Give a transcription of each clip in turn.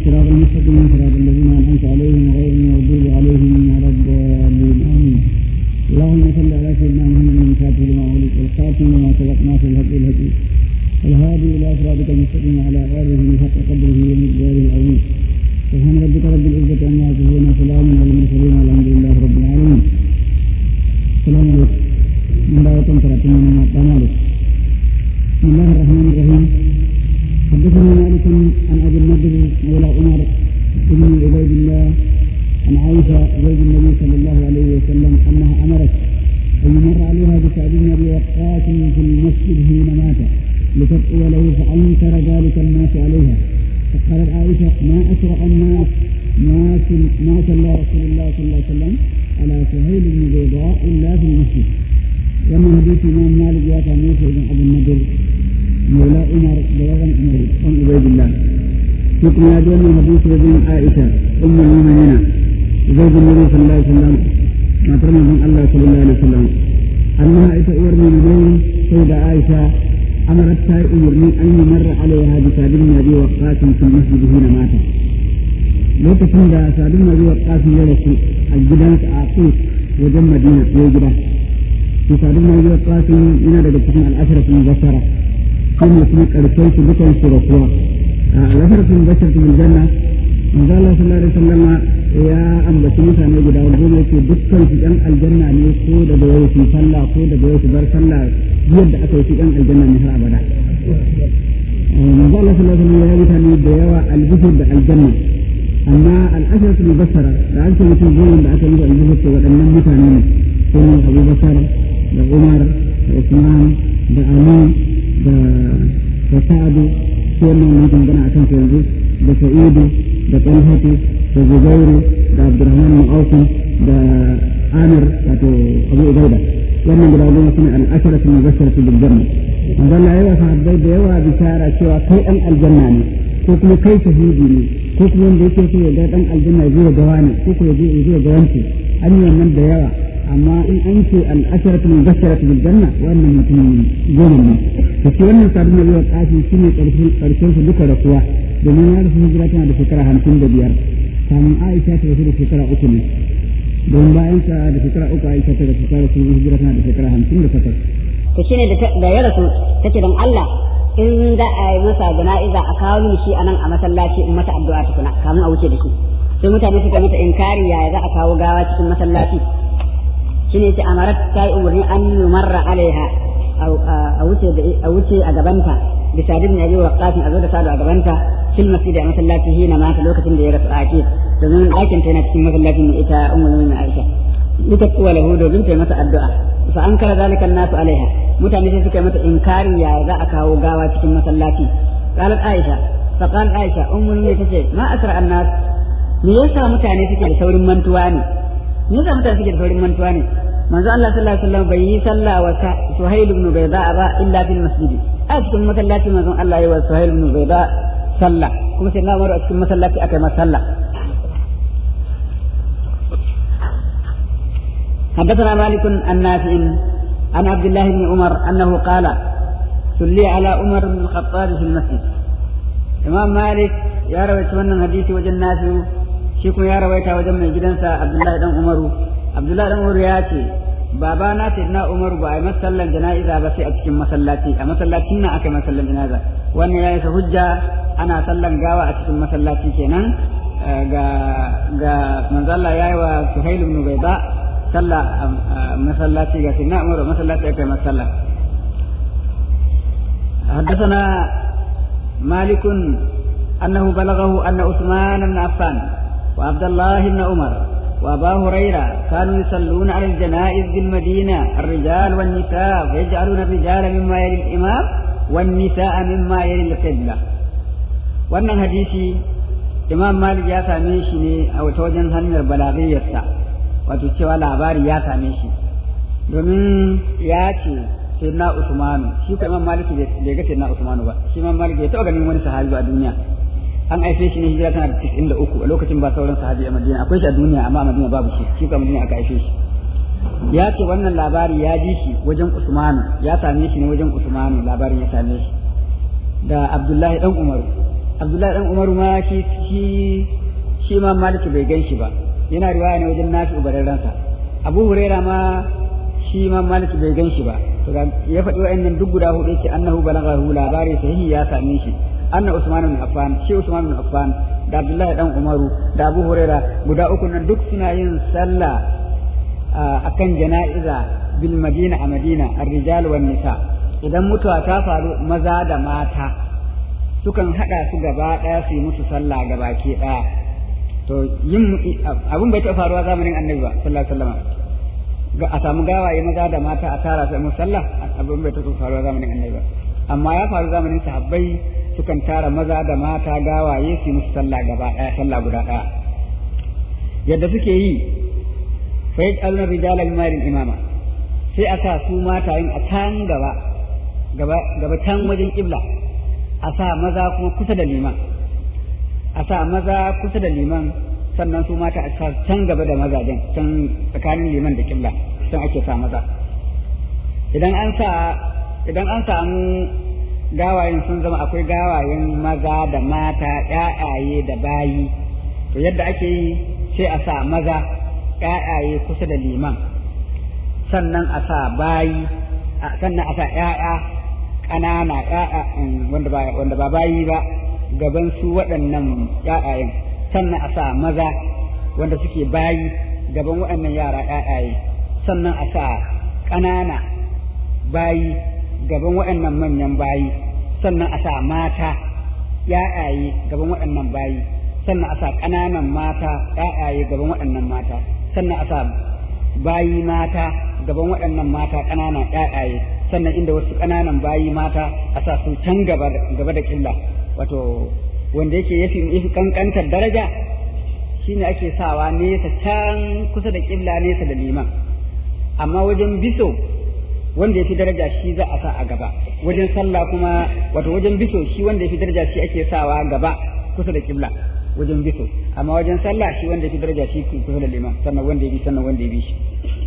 الصراط المستقيم صراط الذين انعمت عليهم غير المغضوب عليهم ولا الضالين امين اللهم صل على سيدنا محمد الفاتح لما ولد والخاتم لما سبق ناصر الهدي الهدي الهادي الى صراطك المستقيم على اله حق قدره ومقداره العظيم سبحان ربك رب العزه عما يصفون وسلام على المرسلين والحمد لله رب العالمين السلام عليكم من دعوة كراتين من مالك بسم الله الرحمن الرحيم حدثنا مالك عن ابي النضر مولى عمر بن عبيد الله عن عائشه زوج النبي صلى الله عليه وسلم انها امرت ان يمر عليها بسعد بن ابي وقاص في المسجد حين مات لتدعو له فانكر ذلك الناس عليها فقالت عائشه ما اسرع الناس ما ما صلى رسول الله صلى الله عليه وسلم على سهيل بن بيضاء الا في المسجد ومن حديث الامام مالك يا تاميس بن ابي النضر مولى عمر بلغن عمر بن عبيد الله حكم يا دون حديث ابن عائشه ام المؤمنين زوج النبي صلى الله عليه وسلم ما ترمى من الله صلى الله عليه وسلم انها اتى من بين سيدة عائشه امرت تاي امرني ان يمر عليها بسعد بن ابي وقاص في المسجد حين مات lokacin da sadun nabi wa kasim ya rasu a gidansa a kus wajen madina ya gida to sadun nabi wa kasim yana daga cikin al'asharatul basara kuma kuma karshen su dukan su rasuwa a al'asharatul basara bil janna manzo Allah sallallahu alaihi wasallam ya ambaci mutane guda goma yake dukkan su ɗan aljanna ne ko daga yau su sallah ko daga yau su bar sallah yadda aka yi su ɗan aljanna ne har abada manzo Allah sallallahu alaihi wasallam ya mutane da yawa albishir da aljanna amma al'asharatul mubassara da an ce mutum goma da aka yi da albishir waɗannan mutane ne ko ne Abu Bakar da Umar da Usman da Ali da da Sa'adu ko wannan mutum gana akan su yanzu da Sa'idu da Talhatu da Zubairu da Abdurrahman bin Auf da Amir wato Abu Ubaida wannan guda goma sune al'asharatul mubassaratu bil janna manzo Allah ya sahabbai da yawa bishara cewa kai ɗan aljanna ne ko kuma kai shahidi ne ko kuma wanda yake so ya ga dan aljanna ya zo ga wani ko ko ya zo ya zo ga wanci an yi wannan da yawa amma in an ce al-asharatu mubashsharatu bil janna wannan mutum goma ne to shi wannan sabon nabi wa kafi shine karshen karshen su duka rasuwa domin ya rasu hijira tana da shekara hamsin da biyar kamun Aisha ta rasu da shekara uku ne don bayan ta da shekara uku Aisha ta rasu ta rasu hijira tana da shekara hamsin da takwas to shine da ya rasu take don Allah in za a yi masa jana'iza a kawo mini shi a nan a masallaci in mata addu'a tukuna kamun a wuce da shi sai mutane suka mata inkari yaya za a kawo gawa cikin masallaci shine ce amarat ta yi umarni an yumarra alaiha a wuce a wuce a gabanta bisa bin yabi wa qasim a zo da sadu a gabanta fil masjid a masallaci hina mata lokacin da ya rasu a ake domin ɗakin ta yana cikin masallacin ne ita ummul mu'minin Aisha ita kuwa lahu domin ta yi masa addu'a fa an kara zalika nasu alaiha mutane sai suka mata inkari yaya za a kawo gawa cikin masallaci qalat aisha fa qalat aisha ummul ne tace ma asra annas me yasa mutane suke da saurin mantuwa ne me yasa mutane suke da saurin mantuwa ne manzo Allah sallallahu alaihi wasallam bai yi sallah wa suhail ibn bayda ba illa fil masjid a cikin masallaci manzo Allah ya wa suhail ibn bayda sallah kuma sai na umaru a cikin masallaci aka yi masa sallah حدثنا مالك عن نافع عن عبد الله بن عمر انه قال صلي على عمر بن الخطاب في المسجد امام مالك يا رويت wannan hadisi wajen nafi shi kuma ya rawaita wajen mai gidansa abdullahi dan umaru abdullahi dan umaru ya ce baba na ce na umaru ba a yi masallan jana'iza ba sai a cikin masallaci a masallacin nan aka yi masallan jana'iza wannan ya isa hujja ana sallan gawa a cikin masallaci kenan ga ga manzo Allah yayi wa Suhail ibn Bayda صلى مسلاتي قالت نأمر مسلاتي كما صلى حدثنا مالك أنه بلغه أن عثمان بن عفان وعبد الله بن عمر وأبا هريرة كانوا يصلون على الجنائز بالمدينة الرجال والنساء فيجعلون الرجال مما يلي الإمام والنساء مما يلي القبلة وأن حديثي إمام مالك يا سامي أو توجن هنر بلاغية wato cewa labari ya same shi domin ya ce sai na usmanu shi ko imam maliki bai ga sai na usmanu ba shi imam maliki bai taɓa ganin wani sahabi ba a duniya an aife shi ne hijira tana da tis'in da uku a lokacin ba sauran sahabi a madina akwai shi a duniya amma a madina babu shi shi ko a madina aka aife shi ya ce wannan labari ya ji shi wajen usmanu ya same shi ne wajen usmanu labarin ya same shi da abdullahi dan umaru Abdullahi dan Umaru ma shi shi shi ma Maliki bai gan shi ba yana riwaya ne wajen Nafi'u bararransa Abu Huraira ma shi ma Maliki bai gan shi ba to ya faɗi wa'annan duk guda hudu yake annahu balaghahu labari sahihi ya same shi anna Usman bin Affan shi Usman bin Affan da Abdullahi dan Umaru da Abu Huraira guda uku nan duk suna yin sallah akan jana'iza bil Madina a Madina ar-rijal wan nisa idan mutuwa ta faru maza da mata sukan hada su gaba daya su yi musu sallah gabaki daya to yin abun bai taɓa faruwa zamanin Annabi ba sallallahu alaihi wasallam a samu gawaye maza da mata a tara su musu sallah abun bai taɓa faruwa zamanin Annabi ba amma ya faru zamanin sahabbai sukan tara maza da mata gawaye su musu sallah gaba ɗaya sallah guda ɗaya yadda suke yi fa yaj'aluna rijala marin imama sai a sa su mata yin a can gaba gaba gaba can wajen kibla a sa maza kuma kusa da liman a sa maza kusa da liman sannan su mata a sa can gaba da mazajen can tsakanin liman da kibla can ake sa maza idan an sa idan an samu gawayen sun zama akwai gawayen maza da mata ƴaƴaye da bayi to yadda ake yi sai a sa maza ƴaƴaye kusa da liman sannan a sa bayi sannan a sa ƴaƴa ƙanana ƴaƴa wanda ba wanda ba bayi ba gaban su waɗannan ƴaƴayen sannan a sa maza wanda suke bayi gaban waɗannan yara ƴaƴaye sannan a sa ƙanana bayi gaban waɗannan manyan bayi sannan a sa mata ‘ya'yaye gaban waɗannan bayi sannan a sa ƙananan mata ‘ya'yaye gaban waɗannan mata sannan a sa bayi mata gaban waɗannan mata ƙananan ‘ya'yaye sannan inda wasu ƙananan bayi mata a sa su can gaba da ƙilla wato wanda yake yafi yafi kankantar daraja shine ake sawa nesa can kusa da ƙilla nesa da liman amma wajen biso wanda ya fi daraja shi za a sa a gaba wajen sallah kuma wato wajen biso shi wanda ya fi daraja shi ake sawa gaba kusa da kibla wajen biso amma wajen sallah shi wanda ya fi daraja shi kusa da liman sannan wanda ya bi sannan wanda ya bi shi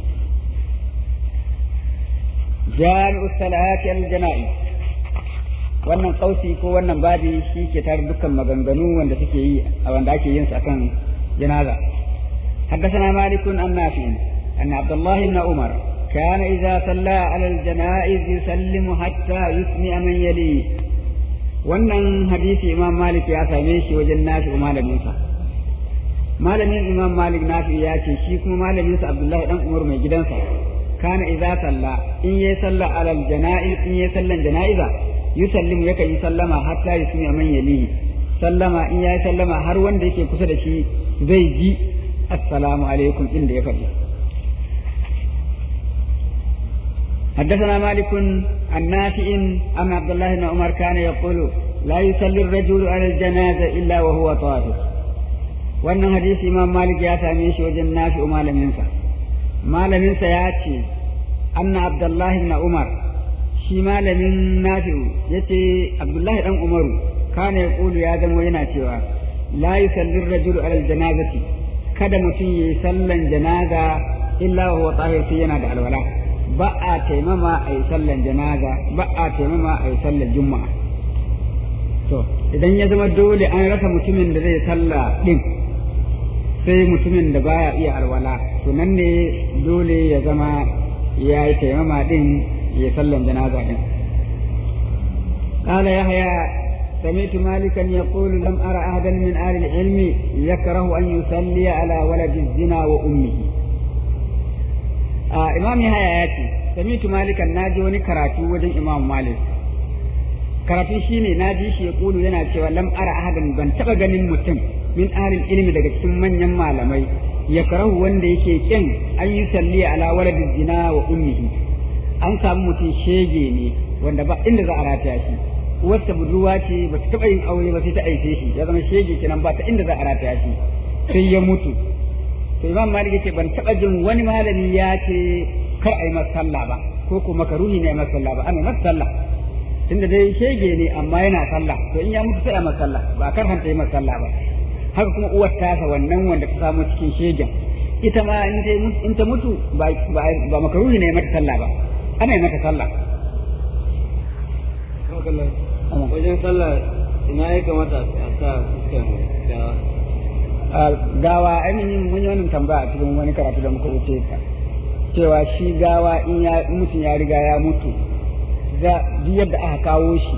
jami'u salati al-jana'i wannan kausi ko wannan babi shi ke tare dukkan maganganu wanda suke yi a wanda ake yin su akan janaza حدثنا مالك عن نافع أن عبد الله بن عمر كان إذا صلى على الجنائز يسلم حتى يسمع من يليه wannan hadisi imam malik ya same shi wajen nafi malaminsa malamin imam malik nafi ya ce shi kuma malaminsa abdullahi dan umar mai gidansa kana idza salla in yayi salla alal janaiz in yayi sallan janaiza yusallimu yaka yi sallama hatta yusmi man yalihi sallama in yayi sallama har wanda yake kusa da shi zai ji assalamu alaikum inda ya faɗi حدثنا مالك عن نافع أن عبد الله بن عمر كان يقول لا يصلي الرجل على الجنازة إلا وهو طاهر وأن حديث إمام مالك يا ساميش وجن نافع ما لم ينسى ما لم ينسى ياتي أن عبد الله بن عمر شي ما لم نافع يتي عبد الله بن عمر كان يقول يا دم وينا لا يصلي الرجل على الجنازة kada mutum ya yi sallan janaza illa wa tahir sai yana da alwala ba a taimama a yi sallan janaza ba a taimama a yi sallan juma'a to idan ya zama dole an rasa mutumin da zai salla din sai mutumin da baya iya alwala to nan ne dole ya zama ya yi taimama din ya sallan janaza din قال يحيى سمعت مالكا يقول لم أرى أحدا من أهل العلم يكره أن يصلي على ولد الزنا وأمه آه إمام يحيى ياتي سمعت مالكا ناجي ونكراتي وجن إمام مالك karatu shine na ji shi ya kulu yana cewa lam ara ahadan ban taba ganin mutum min ahlil ilmi daga cikin manyan malamai ya karahu wanda yake kin an yi salli ala waladin zina wa ummihi an samu mutum shege ne wanda ba inda za a rataya shi uwarsa budurwa ce ba ta taɓa yin aure ba sai ta aice shi ya zama shege kenan ba ta inda za a rataya shi sai ya mutu to imam malik yace ban taɓa jin wani malami ya ce kar a yi masa sallah ba ko ko makaruhi ne a masa sallah ba ana masa sallah tunda dai shege ne amma yana sallah to in ya mutu sai a masa sallah ba kar hanta yi masa sallah ba haka kuma uwar tasa wannan wanda ta samu cikin shegen ita ma in ta mutu ba ba makaruhi ne mata sallah ba ana yi mata sallah wajen sallah ina ya kamata a sa fuskan gawa gawa ainihin mun yi wannan tambaya a cikin wani karatu da muka wuce ka cewa shi gawa in ya in mutum ya riga ya mutu za duk yadda aka kawo shi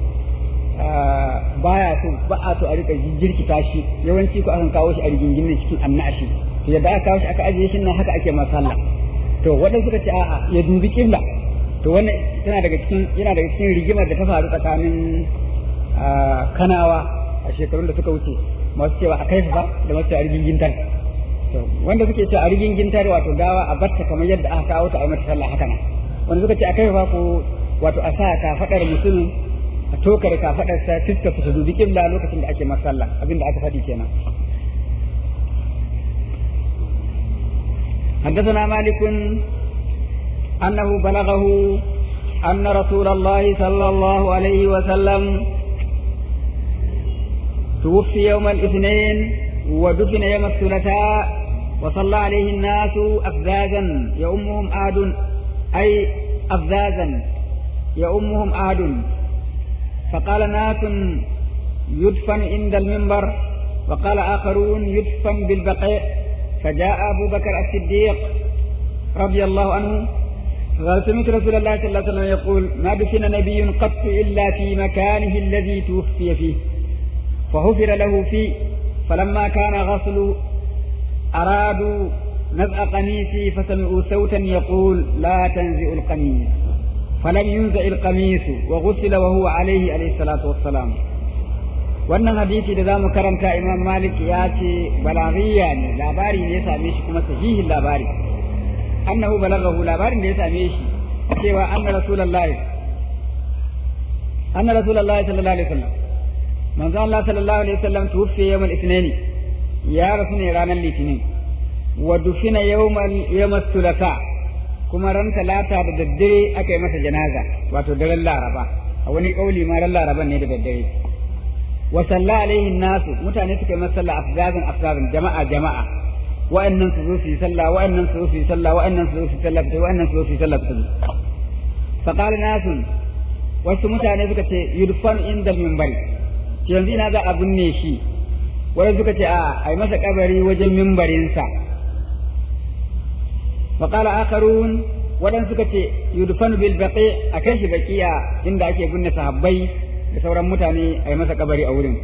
baya so ba a so a rika jirkita shi yawanci ko akan kawo shi a rigingin cikin annashi to yadda aka kawo shi aka ajiye shi nan haka ake masalla to waɗanda suka ce a'a ya dubi kibla to wannan tana daga cikin yana daga cikin rigimar da ta faru tsakanin kanawa a shekarun da suka wuce masu cewa a kaifa ba da masu a rigingin tar wanda suke cewa a rigingin tar wato gawa a batta kamar yadda aka kawo ta a mata sallah haka nan wanda suka ce a kaifa ko wato a sa ka fadar mutumin a tokare ka fadar sa fiska su dubi kibla lokacin da ake masa sallah abinda aka faɗi kenan حدثنا مالك أنه بلغه أن رسول الله صلى الله عليه وسلم توفي يوم الاثنين ودفن يوم الثلاثاء وصلى عليه الناس أفزازا يؤمهم آد أي أفزازا يؤمهم آد فقال ناس يدفن عند المنبر وقال آخرون يدفن بالبقيع فجاء أبو بكر الصديق رضي الله عنه قال سمعت رسول الله صلى الله عليه وسلم يقول ما دفن نبي قط إلا في مكانه الذي توفي فيه فغفر له فيه فلما كان غسل أرادوا نزع قميصي فسمعوا صوتا يقول لا تنزع القميص فلم ينزع القميص وغسل وهو عليه عليه الصلاة والسلام wannan hadisi da zamu karanta imam malik ya ce balaghiya ne labari ne ya same shi kuma sahihin labari annahu balaghahu labarin da ya same shi cewa anna rasulullahi anna rasulullahi sallallahu alaihi wasallam manzo Allah sallallahu alaihi wasallam tuwfi yawm al-ithnain ya rasu ne ranar litinin wa dufina yawmal yawm thulatha kuma ran talata da daddare aka yi masa janaza wato daren laraba a wani kauli ma ran laraba ne da daddare wa salla alaihi nasu mutane suka yi masa sallah afzazan afzazan jama'a jama'a wa'annan su zo su yi sallah wa'annan su zo su yi sallah wa'annan su zo su yi sallah fita wa'annan su zo su yi sallah fita fa qala nasun wasu mutane suka ce yudfan indal minbari ce yanzu ina za a binne shi wani suka ce a ai masa kabari wajen mimbarinsa fa qala akharun wadan suka ce yudfan bil baqi a kai shi baqiya inda ake binne sahabbai da sauran mutane ai masa kabari a wurin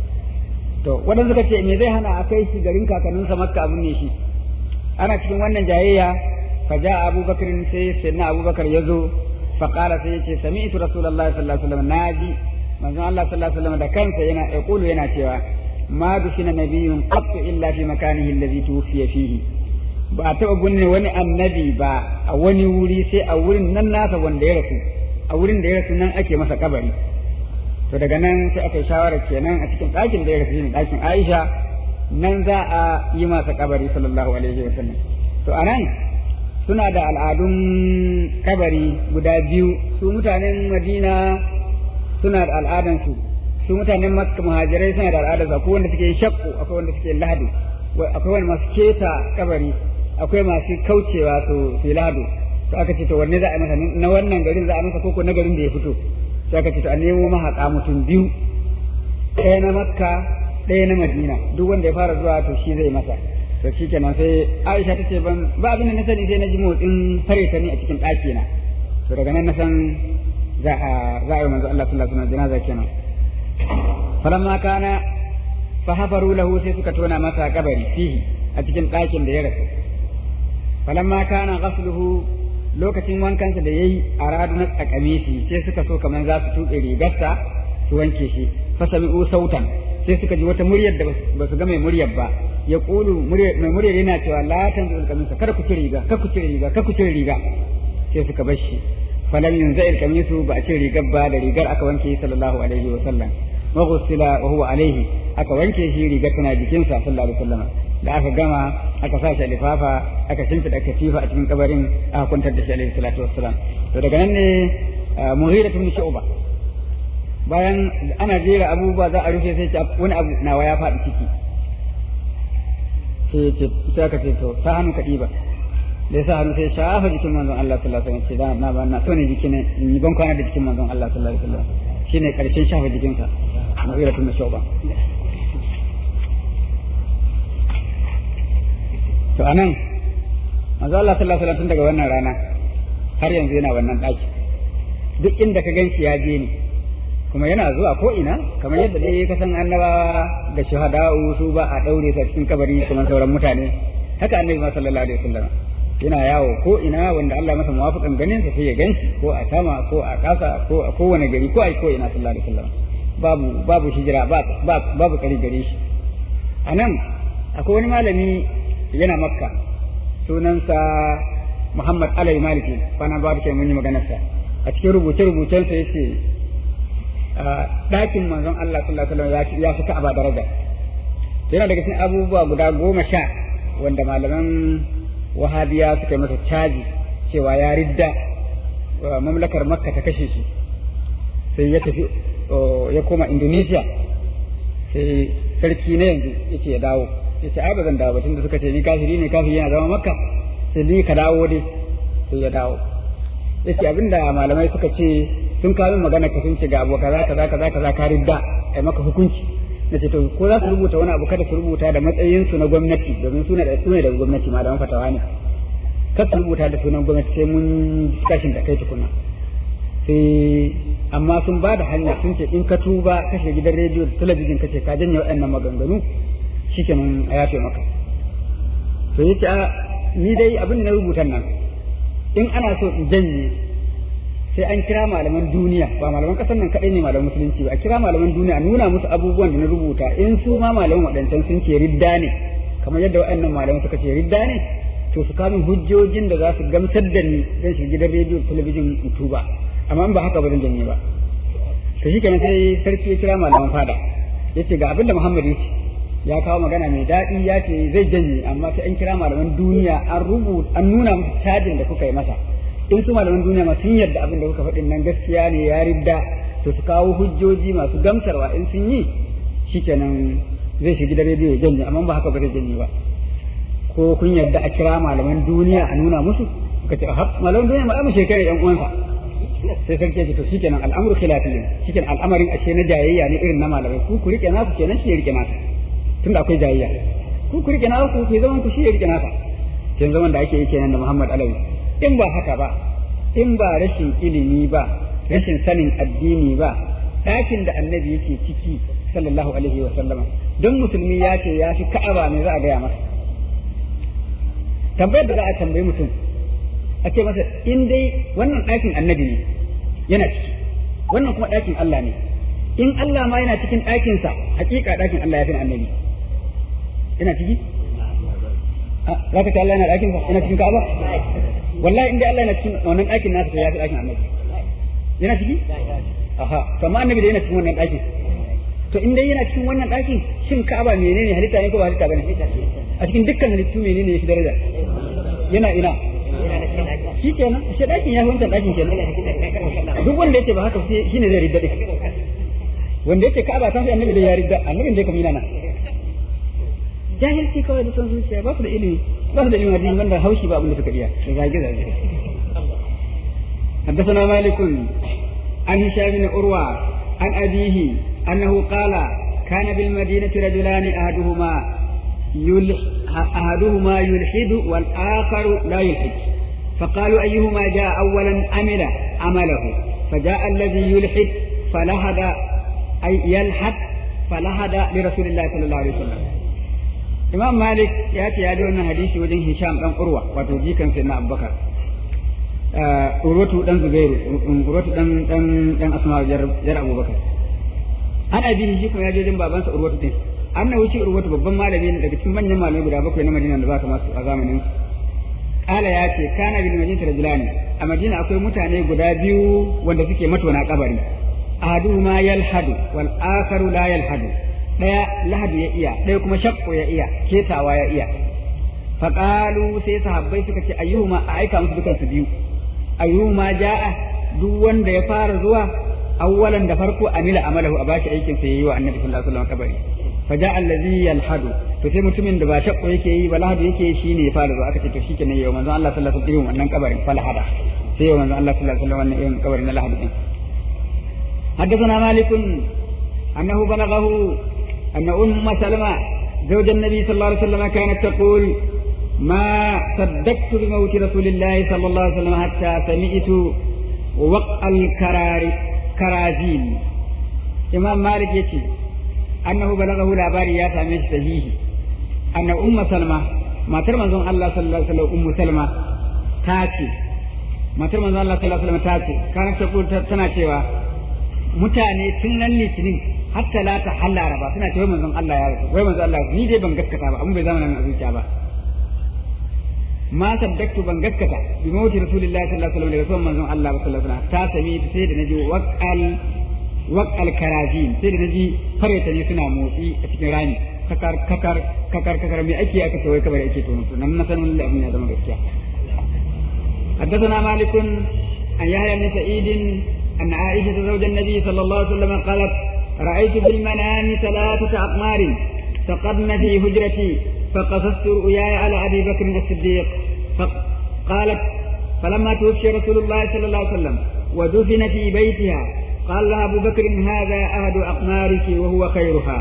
to waɗanda suka ce me zai hana a kai shi garin kakanninsa makka abin ne shi ana cikin wannan jayayya fa ja abubakar sai sayyidina abubakar ya zo fa qala sai yace sami'tu rasulullahi sallallahu alaihi wasallam naji manzon Allah sallallahu alaihi wasallam da kansa yana yaqulu yana cewa ma dufina nabiyyun qattu illa fi makanihi alladhi tuwfiya fihi ba a taɓa binne wani annabi ba a wani wuri sai a wurin nan nasa wanda ya rasu a wurin da ya rasu nan ake masa kabari to daga nan sai aka yi shawarar kenan a cikin ɗakin da ya rasu ne ɗakin Aisha nan za a yi masa kabari sallallahu alaihi wa sallam to anan suna da al'adun kabari guda biyu su mutanen Madina suna da al'adan su su mutanen Makka muhajirai suna da al'adar akwai wanda suke shakku akwai wanda suke lahadu akwai wanda masu keta kabari akwai masu kaucewa su su lahadu to aka ce to wanne za a masa na wannan garin za a masa koko na garin da ya fito sai aka ce to a nemo mahaƙa mutum biyu ɗaya na makka ɗaya na madina duk wanda ya fara zuwa to shi zai masa to shi kenan sai aisha ta ce ban ba abin da na sani sai na ji motsin fare ta ni a cikin ɗaki na to daga nan na san za a za a yi manzo Allah sallallahu alaihi wasallam janaza kenan falamma kana fa hafaru lahu sai suka tona masa kabari fihi a cikin ɗakin da ya rasu falamma kana ghasluhu lokacin wankansa da yayi a radu na tsakame shi sai suka so kamar za su tuɓe rigarsa su wanke shi fasami'u sautan sai suka ji wata muryar da ba su ga mai muryar ba ya kulu mai muryar yana cewa la tanzu kamisa kada ku cire riga kada ku cire riga kada ku cire riga sai suka bar shi falam yunza kamisu ba a cire rigar ba da rigar aka wanke sallallahu alaihi wa sallam wa ghusila wa huwa alaihi aka wanke shi rigar tana jikinsa sallallahu alaihi wa sallam da aka gama aka sa shi lifafa aka shimfiɗa katifa a cikin kabarin aka kwantar da shi alaihi salatu wassalam to daga nan ne mughira ibn shu'ba bayan ana jera abubuwa za a rufe sai ce wani abu nawa ya faɗi ciki sai ya ce sai aka ce to ta hannu ka ɗiba da yasa hannu sai shafa jikin manzon Allah sallallahu alaihi wasallam ce da na ba na so ne jikin in yi ban kwana da jikin manzon Allah sallallahu alaihi wasallam shine karshen shafa jikinsa mughira tun shuba to anan manzo Allah sallallahu alaihi wasallam daga wannan rana har yanzu yana wannan daki duk inda ka ganshi ya je ni kuma yana zuwa ko ina kamar yadda dai ka san annabawa da shuhada'u su ba a daure sa cikin kabari kamar sauran mutane haka annabi ma sallallahu alaihi wasallam yana yawo ko ina wanda Allah masa muwafiqan ganin sa sai ya ganshi ko a sama ko a kasa ko a kowane gari ko a ko ina sallallahu alaihi wasallam babu babu hijira ba babu kari gare shi anan akwai wani malami yana makka sunansa Muhammad Alai Maliki kwana ba da mun yi maganarsa a cikin rubuce-rubucensa yace ɗakin manzon Allah sallallahu alaihi wasallam ya fi ka'aba daraja yana daga cikin abubuwa guda goma sha wanda malaman wahabiya suka yi masa caji cewa ya ridda mamlakar makka ta kashe shi sai ya tafi ya koma indonesia sai sarki na yanzu ya ce ya dawo ya ce ai ba zan dawo ba tunda suka ce ni kafiri ne kafiri yana zama makka sai ni ka dawo dai sai ya dawo ya ce abinda malamai suka ce sun kawo magana ka sun ce ga abu kaza kaza kaza kaza ka ridda ai maka hukunci na ce to ko za su rubuta wani abu kada su rubuta da matsayin su na gwamnati domin suna da suna da gwamnati malaman fatawa ne kada su rubuta da sunan gwamnati sai mun discussion da kai tukuna sai amma sun ba da hanya sun ce in ka tuba kashe gidan rediyo da talabijin kace ka janye waɗannan maganganu shikenan a yafe maka to yace a ni dai abin da na rubuta nan in ana so in janye sai an kira malaman duniya ba malaman kasar nan kadai ne malaman musulunci ba a kira malaman duniya a nuna musu abubuwan da na rubuta in su ma malaman waɗancan sun ce ridda ne kamar yadda waɗannan malaman suka ce ridda ne to su kamin hujjojin da za su gamsar da ni zan shiga gidan rediyo talabijin in tuba amma in ba haka ba zan janye ba to shi kenan sai sarki ya kira malaman fada yace ga abin da Muhammad ya ce ya kawo magana mai daɗi ya ce zai janye amma sai an kira malaman duniya an rubuta an nuna musu cajin da kuka yi masa in su malaman duniya ma sun yarda abin da kuka faɗin nan gaskiya ne ya ridda to su kawo hujjoji masu gamsarwa in sun yi shikenan zai shiga gidan rediyo ya janye amma ba haka ba zai janye ba ko kun yarda a kira malaman duniya a nuna musu suka ce ha malaman duniya ma mu shekara yan uwansa sai sarki ya ce to shikenan al'amru khilafiyyin shikenan al'amarin ashe na jayayya ne irin na malamai ku ku rike naku kenan shi ya rike naka tunda akwai jayayya ku ku rike naku ku zaman ku shi ya rike naka kin zaman da ake yi kenan da Muhammad Alawi in ba haka ba in ba rashin ilimi ba rashin sanin addini ba ɗakin da annabi yake ciki sallallahu alaihi wa sallama don musulmi ya ce ya fi ka'aba me za a gaya masa tambayar da za a tambayi mutum a ce masa in dai wannan ɗakin annabi ne yana ciki wannan kuma ɗakin Allah ne in Allah ma yana cikin ɗakinsa hakika ɗakin Allah ya fi annabi yana ciki za ka ce Allah yana ɗakinsa yana cikin ka'aba wallahi in dai Allah yana cikin wannan ɗakin nasa to ya fi ɗakin annabi yana ciki aha to amma annabi da yana cikin wannan ɗakin to in dai yana cikin wannan ɗakin shin ka'aba menene halitta ne ko ba halitta bane a cikin dukkan halittu menene ya fi daraja yana ina shi kenan shi ɗakin ya fi wancan ɗakin kenan duk wanda yake ba haka shi ne zai ridda ɗin wanda yake ka'aba ta fi annabi da ya ridda annabin da ya kamina na jahilci kawai da son zuciya ba su da ilimi ba su da ilimin hadisi wanda haushi ba abin da suka iya da zage zage حدثنا مالك عن هشام بن عروة عن أبيه أنه قال كان بالمدينة رجلان أحدهما يلح أحدهما يلحد والآخر لا يلحد فقالوا أيهما جاء أولا عمل عمله فجاء الذي يلحد فلهد أي يلحد فلهد لرسول الله صلى الله عليه وسلم إمام مالك يأتي هذا أن حديث وجه هشام بن عروة وتوجيكا سيدنا أبو بكر urwatu dan zubairu urwatu dan dan dan asma jar jar abubakar an abi shi kuma ya je jin babansa urwatu din annabi shi urwatu babban malami ne daga cikin manyan malamai guda bakwai na Madina da zaka masu a zamanin su kala ya ce kana bil madinati rajulani a Madina akwai mutane guda biyu wanda suke matona kabari ahaduhuma yalhadu wal akharu la yalhadu daya lahadu ya iya daya kuma shakku ya iya ketawa ya iya faqalu sai sahabbai suka ce ayyuhuma a aika musu dukan su biyu ayyuhuma jaa duk wanda ya fara zuwa awwalan da farko amila amalahu a bashi aikin sa yayi wa annabi sallallahu alaihi wasallam kabari faja allazi yalhadu to sai mutumin da ba shakku yake yi ba lahadu yake shi ne ya fara zuwa aka ce to shikenan yau manzon Allah sallallahu alaihi wasallam wannan kabarin falhada sai yau manzon Allah sallallahu alaihi wasallam wannan irin kabarin na lahadu din حدثنا مالك أنه بلغه أن أم سلمة زوج النبي صلى الله عليه وسلم كانت تقول ما صدقت بموت رسول الله صلى الله عليه وسلم حتى سمعت وقع الكرار كرازين إمام مالك يتي أنه بلغه لاباري يا سامي صحيح أن أم سلمة ما ترمى الله صلى الله عليه وسلم أم سلمة تاتي ما ترمى الله صلى الله عليه وسلم تاتي كانت تقول تنا cewa mutane tun nan litinin har talata har laraba suna ce wai manzon Allah ya rasu wai manzon Allah ni dai ban gaskata ba abun bai zama nan a zuciya ba ma saddaktu ban gaskata bi mawti rasulillahi sallallahu alaihi wasallam da rasuwan manzon Allah sallallahu alaihi wasallam ta sami sai da naji waqal waqal karazin sai da naji fareta ne suna motsi a cikin rami kakar kakar kakar kakar me ake aka ce wai kamar ake tono to nan na sanin abin ya zama gaskiya حدثنا مالك عن يحيى بن سعيد أن عائشة زوج النبي صلى الله عليه وسلم قالت رأيت في المنام ثلاثة أقمار سقطن في هجرتي فقصصت رؤياي على أبي بكر الصديق فقالت فلما توفي رسول الله صلى الله عليه وسلم ودفن في بيتها قال لها أبو بكر هذا أحد أقمارك وهو خيرها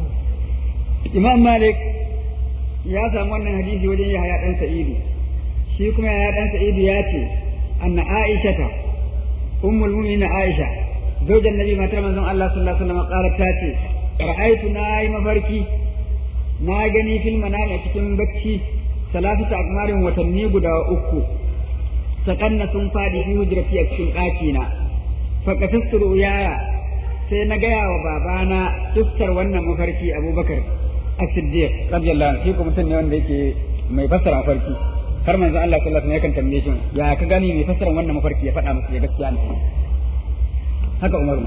إمام مالك يا سامون حديث وجه يحيى بن سعيد شيكم يا بن سعيد ياتي أن عائشة أم المؤمنين عائشة زوج النبي ما ترى من الله صلى الله عليه وسلم قالت تاتي رأيت ناي مفركي na gani fil manami a cikin bacci salatu akmarin watanni guda uku sakanna sun fadi fi hujrati a cikin ɗakina faqatastu yaya sai na gaya wa babana tuskar wannan mafarki abubakar as-siddiq radiyallahu anhu shi ko mutum ne wanda yake mai fassara mafarki har manzo Allah sallallahu alaihi wasallam yakan tambaye shi ya ka gani mai fassara wannan mafarki ya faɗa masa ya gaskiya ne haka Umar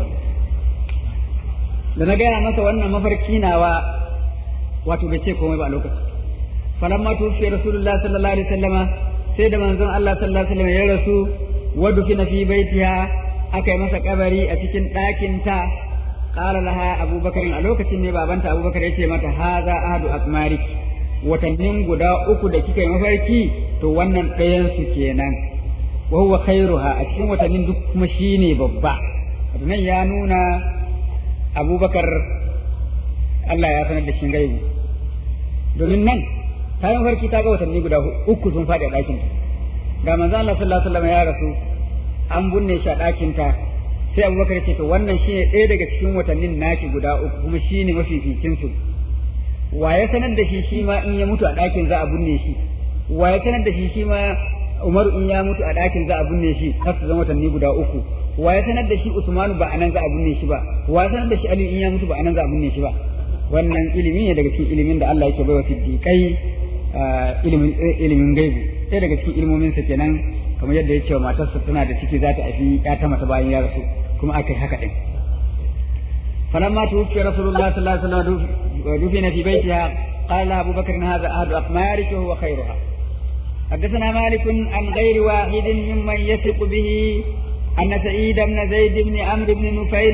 da na gaya masa wannan mafarki nawa wato bai ce komai ba a lokaci falamma tufi rasulullah sallallahu alaihi wasallama sai da manzon Allah sallallahu alaihi wasallam ya rasu wa dufina fi baitiha aka yi masa kabari a cikin ɗakin ta qala laha abubakar a lokacin ne babanta abubakar ya ce mata haza ahadu akmarik watannin guda uku da kika yi mafarki to wannan ɗayan su kenan wa huwa khairuha a cikin watannin duk kuma shine babba nan ya nuna abubakar Allah ya sanar da shi gaibu domin nan ta yi mafarki ta ga watanni guda uku sun faɗi a ɗakin ga manzo Allah sallallahu alaihi wasallam ya rasu an binne shi a ɗakin ta sai Abubakar ya ce to wannan shine ɗaya daga cikin watannin naki guda uku kuma shine mafificin su wa ya sanar da shi shi ma in ya mutu a ɗakin za a binne shi wa ya sanar da shi shi ma Umar in ya mutu a ɗakin za a binne shi har su zama watanni guda uku wa ya sanar da shi Usmanu ba anan za a binne shi ba wa ya sanar da shi Ali in ya mutu ba anan za a binne shi ba wannan ilimi ne daga cikin ilimin da Allah yake baiwa siddiqai ilimin ilimin gaibu sai daga cikin ilmomin sa kenan kamar yadda ya ce wa matarsa tana da ciki za ta haifi ya ta mata bayan ya rasu kuma aka yi haka din فلما توفي رسول الله صلى الله عليه وسلم دفن في بيتها قال أبو بكر هذا أحد أقمارك وهو خيرها حدثنا مالك عن غير واحد ممن يثق به أن سعيد بن زيد بن عمرو بن نفيل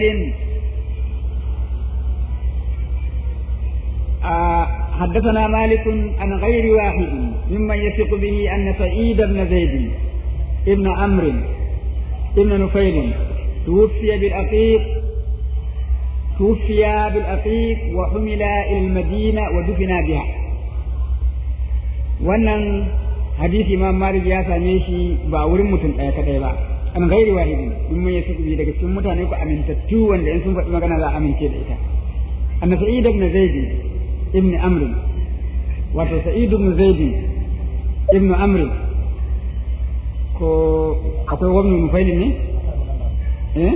آه حدثنا مالك عن غير واحد ممن يثق به أن سعيد بن زيد ابن عمرو ابن نفيل توفي بالأقيق توفي بالأقيق وحمل إلى المدينة ودفن بها wannan hadisi imam malik ya same shi ba wurin mutum ɗaya kadai ba an gairi wahidi in mun yasu daga cikin mutane ku amintattu wanda in sun faɗi magana za a amince da ita anna sa'id ibn zaid ibn amr wato sa'id ibn zaid ibn amr ko akwai wani mufailin ne eh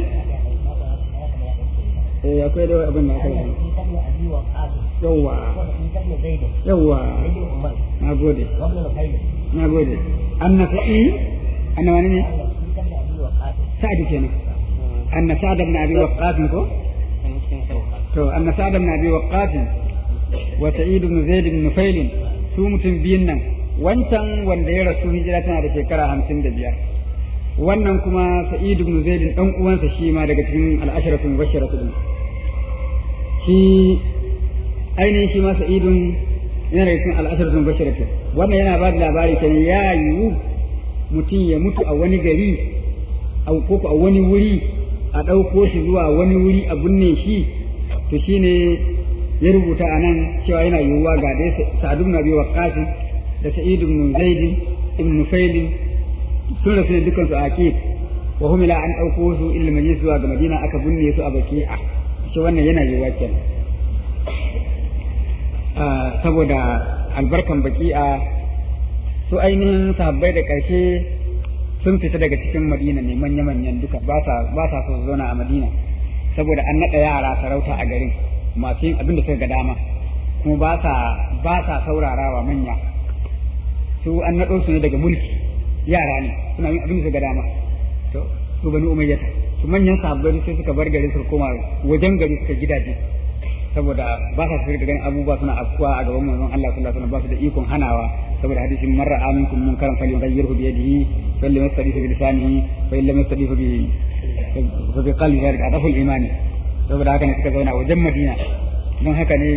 eh akwai da abin da akai yawa yawa na gode na gode anna sa'i anna wani ne sa'ad kenan anna sa'ad ibn abi waqqas ko to anna sa'ad ibn abi waqqas wa sa'id ibn zaid ibn nufail su mutum biyun nan wancan wanda ya rasu hijira tana da shekara hamsin da biyar wannan kuma sa'id ibn zaid dan uwansa shi ma daga cikin al'asharatu mubashshiratu din shi ainihin shi ma sa'idun yana daga cikin al'asharatu mubashshiratu wannan yana ba da labari kan ya yiwu mutum ya mutu a wani gari a ko a wani wuri a ɗauko shi zuwa wani wuri a binne shi to shine ya rubuta a nan cewa yana yiwuwa ga dai Sa'ad ibn Abi Waqqas da Sa'id ibn Zaid ibn Nufail sun rasu ne dukkan su a Aqib wa humila an dauko su ila Madina zuwa ga Madina aka binne su a Baqi'a shi wannan yana yiwuwa kenan saboda albarkan Baqi'a su ainihin sahabbai da ƙarshe sun fita daga cikin Madina ne manya-manyan duka ba sa ba sa so su zauna a Madina saboda an naɗa yara sarauta a garin masu yin abin da suka ga dama kuma ba sa ba sa saurarawa manya su an naɗo su ne daga mulki yara ne suna yin abin da suka ga dama to su bani umayyata su manyan sahabbai sai suka bar gari suka koma wajen gari suka gidaje saboda ba sa shirka ganin abubuwa suna afkuwa a gaban manzon Allah sallallahu alaihi wasallam ba su da ikon hanawa saboda hadisin marra aminkum munkaran falyughayyirhu bi yadihi fa lam yastadifu bi lisanihi fa lam yastadifu bi fa bi qalbi zalika adafu al-imani saboda haka ne suka zauna wajen Madina don haka ne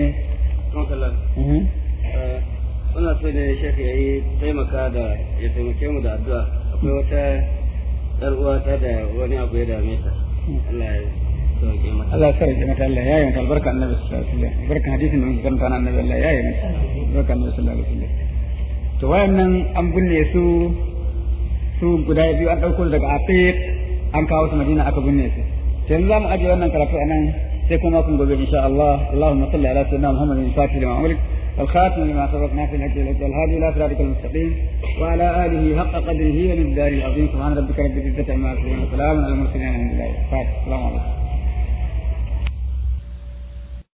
Wannan sai ne shekhi ya yi taimaka da ya taimake mu da addu'a akwai wata ‘yar uwata da wani abu ya dame ta. Allah ya sauke mata. Allah ya sauke mata Allah ya yi mata albarka annabi sallallahu alaihi wasallam albarka hadisin da muke karanta na annabi Allah ya yi mata albarka annabi sallallahu alaihi wasallam to wayannan an binne su su guda biyu an dauko daga Afiq an kawo su Madina aka binne su yanzu za mu ajiye wannan karatu a nan sai kuma kun gobe insha Allah Allahumma salli ala sayyidina Muhammadin fatih lima ulik والخاتم لما سبقنا في الهدي الهادي الى صراطك المستقيم وعلى اله حق قدره ومقداره العظيم سبحان ربك رب العزه عما يصفون وسلام على المرسلين الحمد لله السلام عليكم